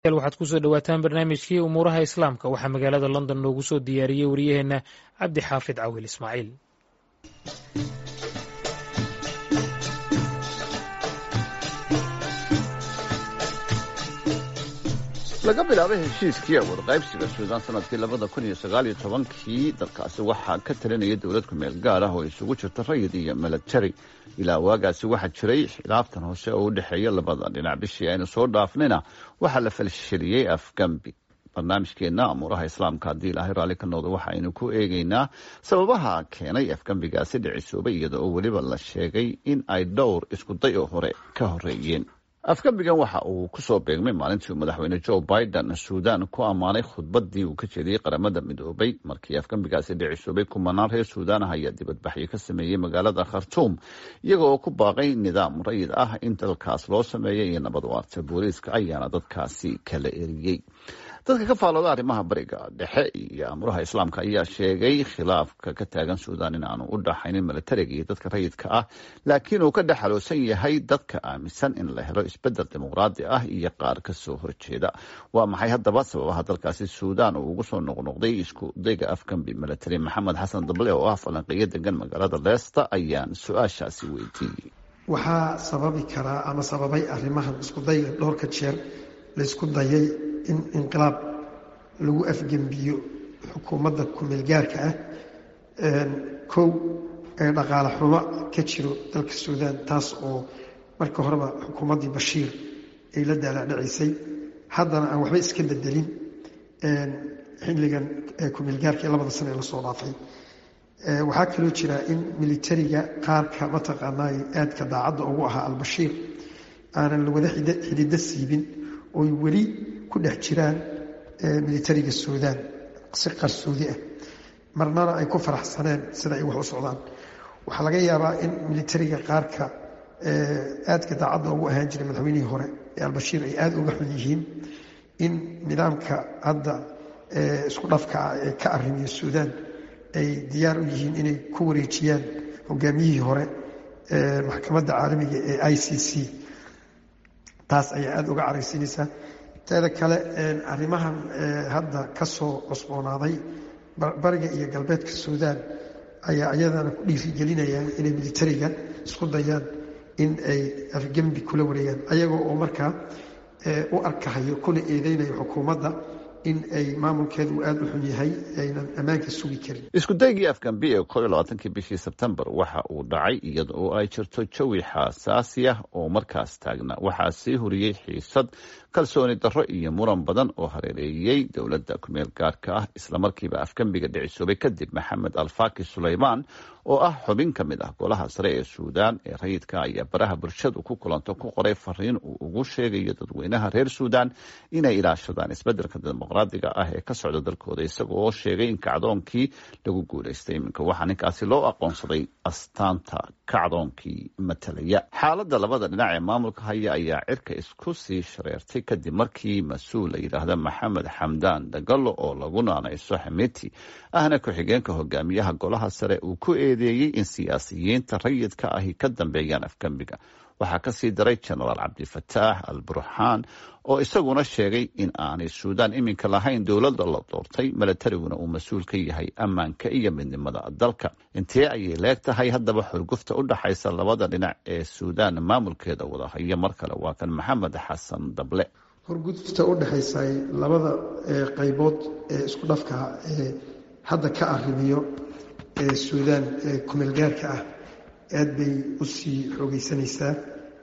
waxaad kusoo dhawaataan barnaamijkii umuuraha islaamka waxaa magaalada london noogu soo diyaariyey wariyaheenna cabdi xaafid cawil ismaaciil laga bilaabay heshiiskii awood qaybsiga suudaan sanadkii labada kun iyo sagaal iyo tobankii dalkaasi waxaa ka talinaya dowlad kumeel gaar ah oo isugu jirta rayid iyo milatary ilaa waagaasi waxaa jiray khilaaftan hoose oo u dhexeeya labada dhinac bishii aynu soo dhaafnayna waxaa la falsheliyey afgambi barnaamijkeenna amuuraha islaamka haddii ilaahay raalli ka noqdo waxa aynu ku eegeynaa sababaha keenay afgambigaasi dhicisoobay iyada oo weliba la sheegay in ay dhowr iskuday oo hore ka horeeyeen afgambigan waxa uu kusoo beegmay maalintii uu madaxweyne joe biden suudaan ku ammaanay khudbadii uu ka jeediyey qaramada midoobay markii afgambigaasi dhicisoobay kumanaan reer suudaan ah ayaa dibadbaxyo ka sameeyey magaalada khartuum iyaga oo ku baaqay nidaam rayid ah in dalkaas loo sameeyo iyo nabad waarta booliiska ayaana dadkaasi kala eriyey dadka ka faalooda arrimaha bariga dhexe iyo amuraha islaamka ayaa sheegay khilaafka ka taagan suudaan in aanu u dhaxaynin milatariga iyo dadka rayidka ah laakiin uu ka dhex xaloosan yahay dadka aaminsan in la helo isbedel dimuqraadi ah iyo qaar kasoo horjeeda waa maxay haddaba sababaha dalkaasi suudaan uu ugu soo noqnoqday isku dayga afgambi milatari maxamed xasan dable oo ah falanqeeyo degan magaalada leesta ayaan su-aashaasi weydiiyey waxaa sababi karaa ama sababay arrimahan iskudayga dhowrka jeer laysku dayay in inqilaab lagu afgembiyo xukuumadda kumeelgaarka ah kow ee dhaqaale xumo ka jiro dalka suudaan taas oo marka horeba xukuumaddii bashiir ay la daalaadhacisay haddana aan waxba iska bedelin xilligan kumeelgaarka ee labada sano ee lasoo dhaafay waxaa kaloo jira in militariga qaarka mataqaanaa aadka daacadda ugu ahaa albashiir aanan lawada xidido siibin oy weli ku dhex jiraan militariga suudaan si qarsoodi ah marnana ay ku faraxsaneen sida ay wax u socdaan waxaa laga yaabaa in militariga qaarka aadka daacadda ugu ahaan jiray madaxweynihii hore ee albashiir ay aada uga xun yihiin in nidaamka hadda isku dhafka ah ee ka arrimiya suudaan ay diyaar u yihiin inay ku wareejiyaan hogaamiyihii hore maxkamadda caalamiga ee i c c taas ayaa aada uga caraysiinaysaa teeda kale arrimahan hadda ka soo cusboonaaday bariga iyo galbeedka suudaan ayaa iyadana ku dhiirigelinayaan inay militariga isku dayaan in ay afgembi kula wareegaan ayagoo oo markaa u arkahayo kuna eedeynayo xukuumadda in ay maamulkeedu uu aada u xun yahay aynan ammaanka sugi karin isku daygii afgambi ee kor iyo labaatankii bishii sebtembar waxa uu dhacay iyada oo ay jirto jawi xaasaasi ah oo markaas taagna waxaa sii huriyey xiisad kalsooni darro iyo muran badan oo hareereeyey dowladda kumeel gaarka ah islamarkiiba afgembiga dhicisoobay kadib maxamed alfaki suleymaan oo ah xubin ka mid ah golaha sare ee suudaan ee rayidka ayaa baraha bulshadu ku kulanto ku qoray fariin uu ugu sheegayo dadweynaha reer suudaan inay ilaashadaan isbedelka dimuqraadiga ah ee ka socda dalkooda isaga oo sheegay in kacdoonkii lagu guulaystay iminka waxaa ninkaasi loo aqoonsaday astaanta kacdoonkii matalaya xaaladda labada dhinac ee maamulka haya ayaa cirka isku sii shareertay kadib markii mas-uul la yidhaahda maxamed xamdaan dagalo oo lagu naanayso xamiti ahna ku-xigeenka hogaamiyaha golaha sare uu ku eedeeyey in siyaasiyiinta rayidka ahi ka dambeeyaan afgembiga waxaa kasii daray jenaraal cabdifataax al burxaan oo isaguna sheegay in aanay suudaan iminka lahayn dowladda la doortay milatariguna uu mas-uul ka yahay ammaanka iyo midnimada dalka intee ayay leeg tahay haddaba xurgufta u dhaxaysa labada dhinac ee suudaan maamulkeeda wada haya mar kale waa kan maxamed xasan dable xurgufta u dhexaysa labada qaybood ee isku dhafka ee hadda ka arrimiyo ee suudaan ee kumeelgaarka ah aad bay u sii xoogeysanaysaa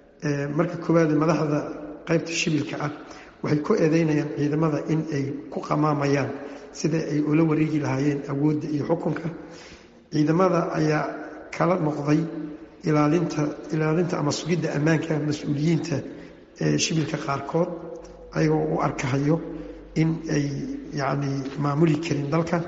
marka koowaad madaxda qaybta shibilka ah waxay ku eedeynayaan ciidamada in ay ku qamaamayaan sida ay ula wareegi lahaayeen awoodda iyo xukunka ciidamada ayaa kala noqday ilaalinta ilaalinta ama sugidda ammaanka mas-uuliyiinta ee shibilka qaarkood ayagoo u arkahayo in ay yacni maamuli karin dalka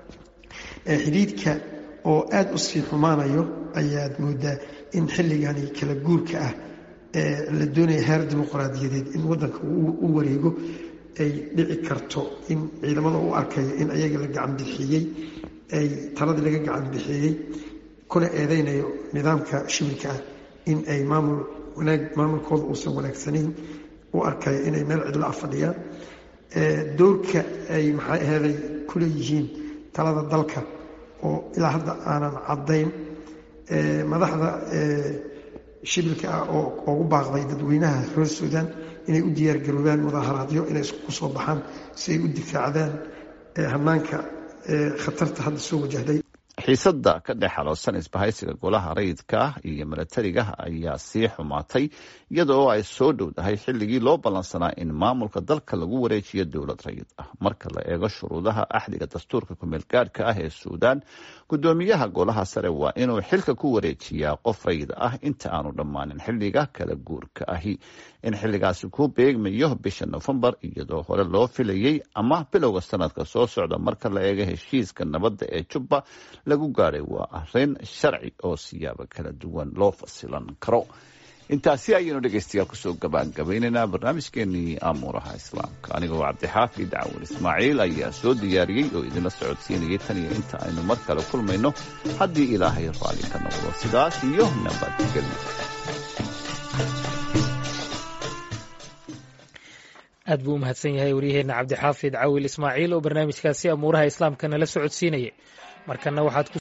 xidhiidhka oo aada u sii xumaanayo ayaad moodaa in xilligani kala guurka ah ee la doonaya heer dimuqraadiyadeed in waddanka u wareego ay dhici karto in ciidamada u arkayo in ayaga la gacan bixiyey ay taladii laga gacan bixiyey kuna eedeynayo nidaamka shibilka ah in ay maamul wanaag maamulkooda uusan wanaagsanayn u arkaya inay meel cidlo ah fadhiyaan dowrka ay maxay aheeday ku leeyihiin talada dalka oo ilaa hadda aanan caddayn madaxda shibilka ah oo ugu baaqday dadweynaha reer suudaan inay u diyaargaroobaan mudaharaadyo inay isku soo baxaan si ay u difaacdaan hanaanka khatarta hadda soo wajahday xiisadda ka dhex xaloosan isbahaysiga golaha rayidka ah iyo milatariga ayaa sii xumaatay iyada oo ay soo dhowdahay xilligii loo ballansanaa in maamulka dalka lagu wareejiyo dowlad rayid ah marka la eego shuruudaha axdiga dastuurka kumeel gaadhka ah ee suudaan guddoomiyaha golaha sare waa inuu xilka ku wareejiyaa qof rayid ah inta aanu dhammaanin xilliga kala guurka ahi in xilligaasi ku beegmayo bisha nofembar iyadoo hore loo filayey ama bilowga sanadka soo socda marka la eego heshiiska nabadda ee jubba lagu gaadhay waa arrin sharci oo siyaabo kala duwan loo fasilan karo intaasi ayaynu dhegaystayaal kusoo gabaangabaynaynaa barnaamijkeenii amuuraha islaamka anigoo cabdixaafid cawal ismaaciil ayaa soo diyaariyey oo idinla socodsiinayay tan iyo inta aynu mar kale kulmayno haddii ilaahay raalli ka noqdo sidaas iyo nabadgelyo aad buu u mahadsan yahay waryaheena cabdixaafid cawil ismaaciil oo barnaamijkaasi amuuraha islaamka nala socodsiinayay markana waxaad